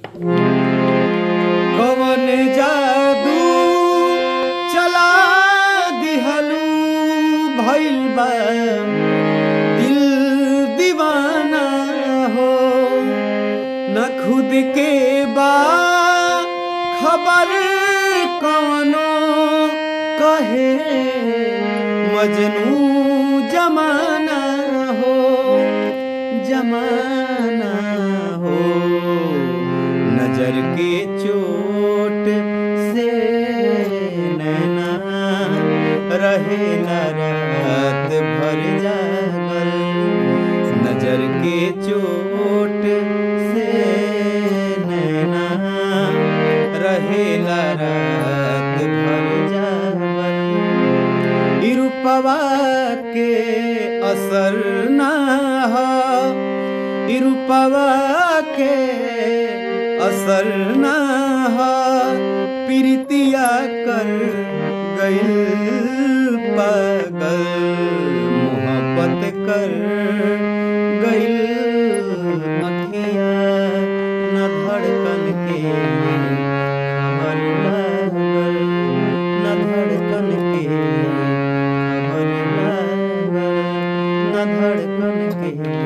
कवन जादू चला दिहलू भइल बा दिल दीवाना हो न खुद के बा खबर कवनो कहे मजनू जमाना हो जमाना हो नजर के चोट से नैना रहे न रात भर जागल नजर के चोट से नैना रहे न रात भर जागल इरुपवा के असर ना हो इरुपवा के असर ना हो प्रीतिया कर गइल पागल मोहब्बत कर गइल अखिया न धड़कन के खबर लागल न धड़कन के खबर लागल न धड़कन के